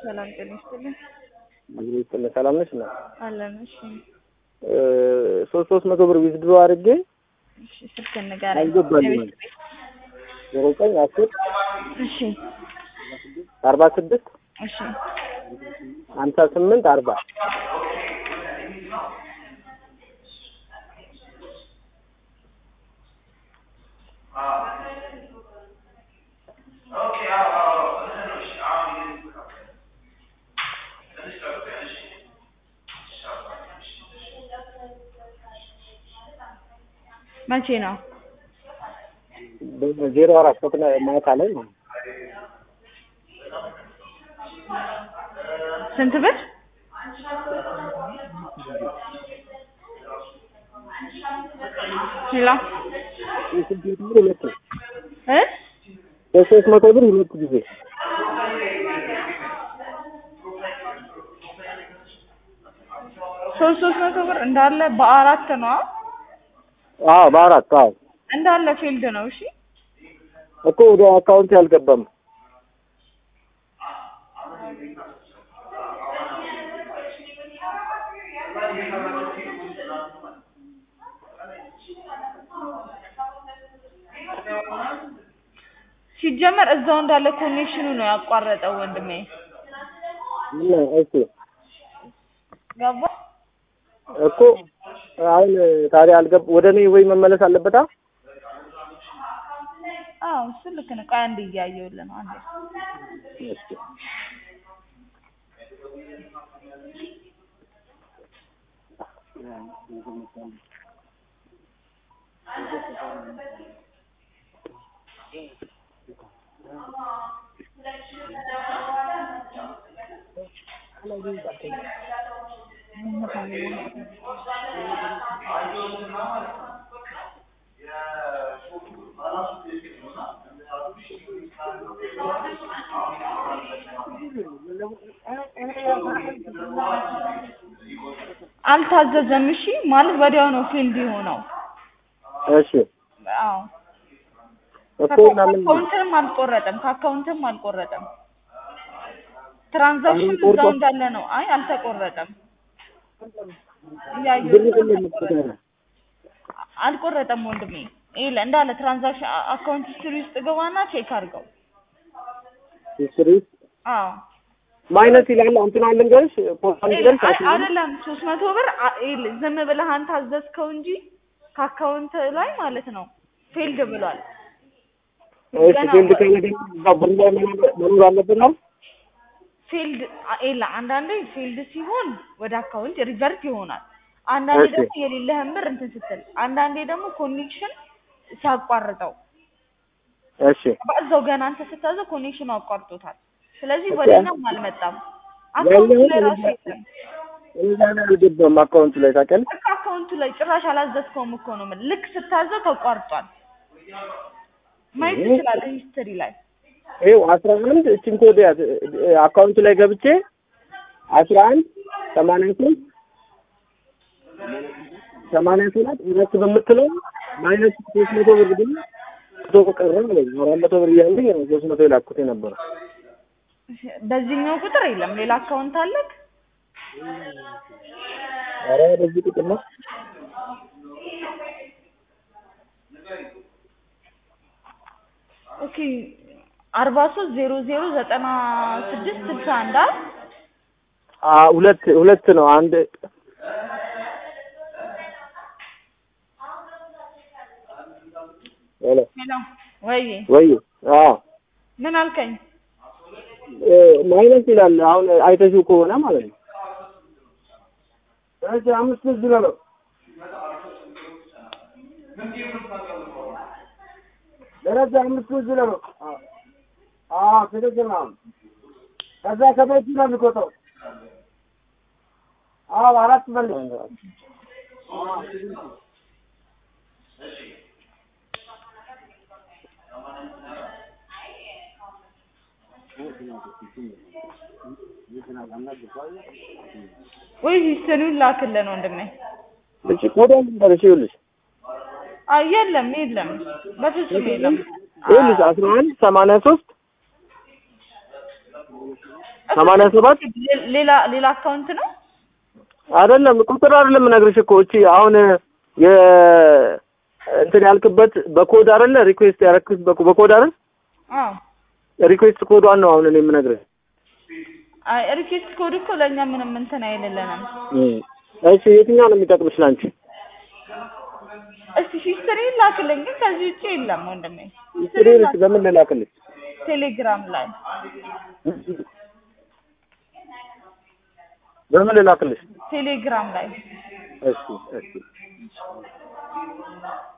ሰላም ጤና ይስጥልኝ። እግዚአብሔር ይስጥልኝ። ሰላም ነሽ? እና አለን። እሺ ሶስት ሶስት መቶ ብር ዊዝድሮ አድርጌ እሺ፣ ስልክ ንገረኝ። አልገባልኝም። የቤት ቤት ዜሮ ዘጠኝ አስር እሺ አርባ ስድስት እሺ ሀምሳ ስምንት አርባ መቼ ነው? ዜሮ አራት ፈጥነ ማታ ላይ ነው። ስንት ብር? ሄሎ የስንት ብር ሁለት ነው። እ የሶስት መቶ ብር ሁለት ጊዜ ሶስት ሶስት መቶ ብር እንዳለ በአራት ነው አዎ በአራት አዎ እንዳለ ፊልድ ነው። እሺ እኮ ወደ አካውንት ያልገባም ሲጀመር እዛው እንዳለ ኮኔክሽኑ ነው ያቋረጠው ወንድሜ። እና እሺ ገባ? እኮ አሁን ታዲያ አልገብ ወደ እኔ ወይ መመለስ አለበታ አዎ እሱ ልክ ነው። ቆይ አንዴ እያየሁልህ ነው። አንዴ እሺ አልታዘዘም። እሺ ማለት ወዲያው ነው ፊልድ የሆነው። እሺ አዎ እኮ እና ምን ከአካውንትም አልቆረጠም፣ ከአካውንትም አልቆረጠም። ትራንዛክሽን አሁን ቆርጦ- እዛው እንዳለ ነው። አይ አልተቆረጠም። ብር እያየሁት ነው፣ ግን አልተቆረጠም። አልቆረጠም ወንድሜ። ይሄ እንዳለ ትራንዛክሽን አካውንት ሂስትሪ ውስጥ ገባና ቼክ አድርገው። ሂስትሪ አዎ ማይነስ ይላል እንትን አለ ልንገርሽ ፖስታ ልንገርሽ አይ አይደለም ሶስት መቶ ብር አ- ይኸውልህ ዝም ብለህ አንተ አዘዝከው እንጂ ከአካውንት ላይ ማለት ነው ፌልድ ብሏል። እሺ ፊልድ ካለ ደግሞ እዛው ብር ላይ መኖር- መኖር አለበት ነው ፊልድ ኤላ አንዳንዴ ፊልድ ሲሆን ወደ አካውንት ሪቨርት ይሆናል። አንዳንዴ እሺ። ደግሞ የሌለህን ብር እንትን ስትል፣ አንዳንዴ ደግሞ ኮኔክሽን ሲያቋርጠው እሺ በዛው ገና አንተ ስታዘው ኮኔክሽኑ አቋርጦታል። ስለዚህ ኦኬ። ወደኛም አልመጣም። አካውንቱ ያለውን ላይ ራሱ ወደ- የለም። እዛ ላይ አልገባም አካውንቱ ላይ ታውቂያለሽ ልክ አካውንቱ ላይ ጭራሽ አላዘዝከውም እኮ ነው የምልህ። ልክ ስታዘው ተቋርጧል። ማየት ይሄ- ትችላለህ ሂስትሪ ላይ ይኸው አስራ አንድ እችን ኮድ ያዝ አካውንቱ ላይ ገብቼ አስራ አንድ ሰማንያ ሶስት ሰማንያ ሰባት ሁለት በምትለው ማይነስ ሶስት መቶ ብር ግን መቶ ቀረ ማለት ነው። አራት መቶ ብር እያለኝ ነው ሶስት መቶ የላኩት የነበረው። በዚህኛው ቁጥር የለም። ሌላ አካውንት አለክ? ኧረ በዚህ ቁጥር ነው ኦኬ አርባ ሶስት ዜሮ ዜሮ ዘጠና ስድስት ስልሳ አንድ አ አ ሁለት ሁለት ነው አንድ ሄሎ ሄሎ ወይ ወይ አዎ ምን አልከኝ? እ ማይነስ ይላል አሁን አይተሽው ከሆነ ማለት ነው። እሺ አምስት እዚህ ነው ደረጃ አምስት እዚህ ነው። አዎ ትክክል ነው። ከዛ ከቤቱ ነው የሚቆጠው። አዎ አራት መልስ ወይ ሂስትሪውን ላክልን ወንድሜ። እሺ ኮዳ ልንገርሽ ይኸውልሽ አይ የለም የለም፣ በፍጹም የለም። ይኸውልሽ አስራ አንድ ሰማንያ ሶስት ሰማንያ ሰባት ሌ- ሌላ ሌላ አካውንት ነው አይደለም ቁጥር አይደለም እነግርሽ እኮ እቺ አሁን የ እንትን ያልክበት በኮድ አይደለ ሪኩዌስት ያረክስ በኮድ አይደል አዎ ሪኩዌስት ኮዷን ነው አሁን እኔ የምነግርህ አይ ሪኩዌስት ኮድ እኮ ለእኛ ምንም እንትን አይልልንም እሺ የትኛው ነው የሚጠቅምሽ ላንቺ እስቲ ሂስትሪ ላክልኝ ግን ከዚህ ውጭ የለም ወንድሜ ስሬንስ በምን ልላክልሽ ቴሌግራም ላይ በምን ልላክልሽ ቴሌግራም ላይ እሺ እሺ